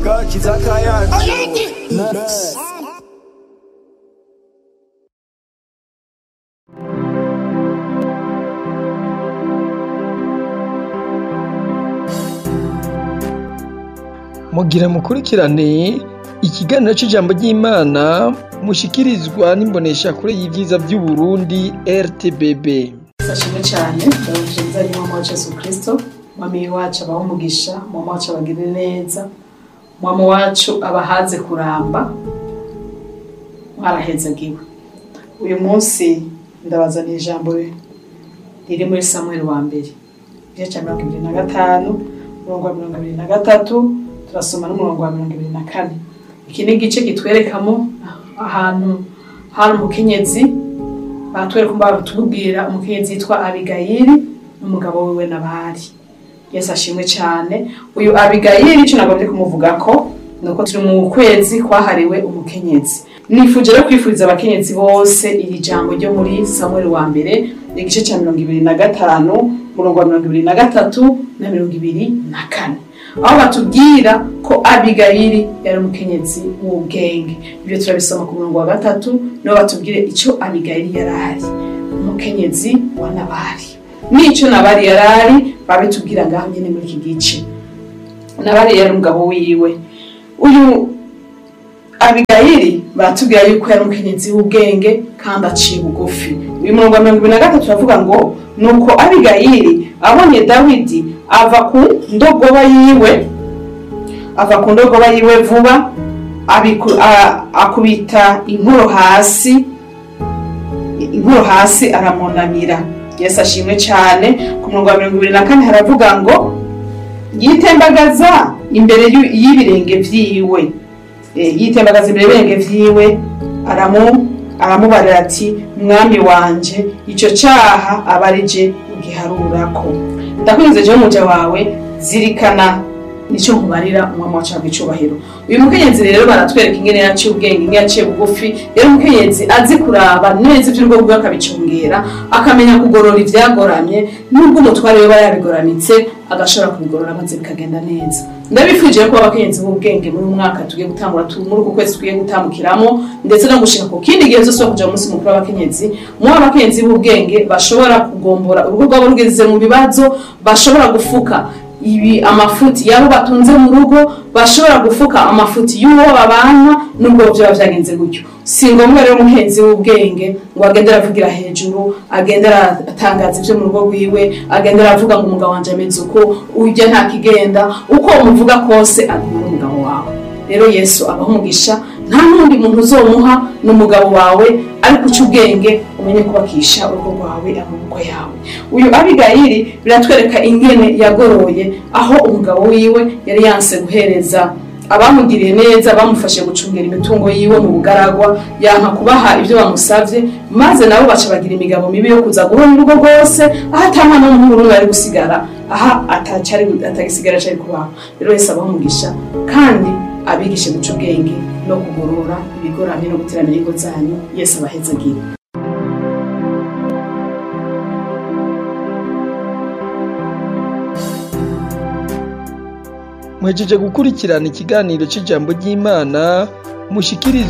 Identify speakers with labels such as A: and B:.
A: agakiza kayacu
B: mugira mukurikirane ikiganiro c'ijambo ry'Imana mushikirizwa n'imboneshakure y'ivyiza vy'Uburundi RTBB.
C: Sashimwe cyane ndabashimiza ni mama wacu Yesu Kristo mwami wacu abaho umugisha mama wacu abagirire neza mama wacu abahaze kuramba mwarahezagiwe uyu munsi ndabazaniye ijambo riri muri Samuel wa mbere igice cya mirongo ibiri na gatanu umurongo wa mirongo ibiri na gatatu turasoma n'umurongo wa mirongo ibiri na kane iki ni igice kitwerekamo ahantu hari umukenyezi batwereka batubwira umukenyezi yitwa abigayili n'umugabo wiwe nabari yesu ashimwe cyane uyu abigayili icyo nagombye kumuvuga ko ni uko turi mu kwezi kwahariwe umukenyezi nifuje rero kwifuriza abakenyezi bose iri jambo ryo muri samuel wa mbere igice cya mirongo ibiri na gatanu umurongo wa mirongo ibiri na gatatu na mirongo ibiri na kane aho batubwira ko abigayili yari umukenyezi w'ubwenge ibyo turabisoma ku murongo wa gatatu niho batubwire icyo abigayili yari ari umukenyezi wa nabari n'icyo nabari yari ari babitubwira ngaho nyine muri iki gice nabari yari umugabo wiwe uyu abigayili baratubwira yuko yari umukenyezi w'ubwenge kandi aciye bugufi uyu murongo wa mirongo ibiri na gatatu uravuga ngo nuko abigayili abonye dawidi ava ku ndogoba yiwe ava ku ndogoba yiwe vuba abiku- a- akubita inkoro hasi inkoro hasi aramunamira yesu ashimwe cyane ku murongo wa mirongo ibiri na kane haravuga ngo yitembagaza imbere y'u- y'ibirenge vyiwe Eh, yitembagaza imbere y'ibirenge vyiwe aramu aramubarira ati mwami wanje ico caha aba ari je ugiharurako ndakwinze jewe umuja wawe zirikana nico nkubarira umwami wacu wabwa icubahiro uyu mukenyezi rero baratwereka ingene yaciye ubwenge ingene yaciye bugufi rero umukenyezi azi kuraba neza ivy'urugo rwiwe akabicungera akamenya kugorora ivyagoramye nubwo umutware we aba yabigoramitse agashobora kubigorora maze bikagenda neza ndabifuje ko abakenyezi b'ubwenge muri uyu mwaka tugiye gutangura tu- muri uku kwezi tugiye gutambukiramo ndetse no gushika ku kindi gihe zose kuja mu munsi mukuru w'abakenyezi mu abakenyezi b'ubwenge bashobora kugombora urugo rwabo rugeze mu bibazo bashobora gufuka ibi amafuti yabo batunze mu rugo bashobora gufuka amafuti y'uwo babana nubwo byaba byagenze gutyo si ngombwa rero umuhenzi w'ubwenge ngo agende aravugira hejuru agende aratangaza ibyo mu rugo rwiwe agende aravuga ngo umugabo wanje ameze uko ujya nta kigenda uko umuvuga kose aguma ari umugabo wawe rero yesu abaho umugisha nta n'undi muntu uzomuha n'umugabo wawe ariko uca ubwenge umenye kubakisha urugo rwawe amaboko yawe uyu abigayili biratwereka ingene yagoroye aho umugabo wiwe yari yanse guhereza abamugiriye neza bamufashe gucungera imitungo yiwe mu bugaragwa yanka kubaha ibyo bamusavye maze nabo baca bagira imigabo mibi yo kuza guhona urugo rwose aho atamwana n'umuhungu n'umwe ari gusigara aha atacari atagisigara cari kubaho rero yesu abaho umugisha kandi abigishe guca ubwenge no kugorora ibigoramye no guteramira ingo zanyu yesu abahezagire
B: Mwejeje gukurikirana ikiganiro c'ijambo ry'Imana mushikirizwa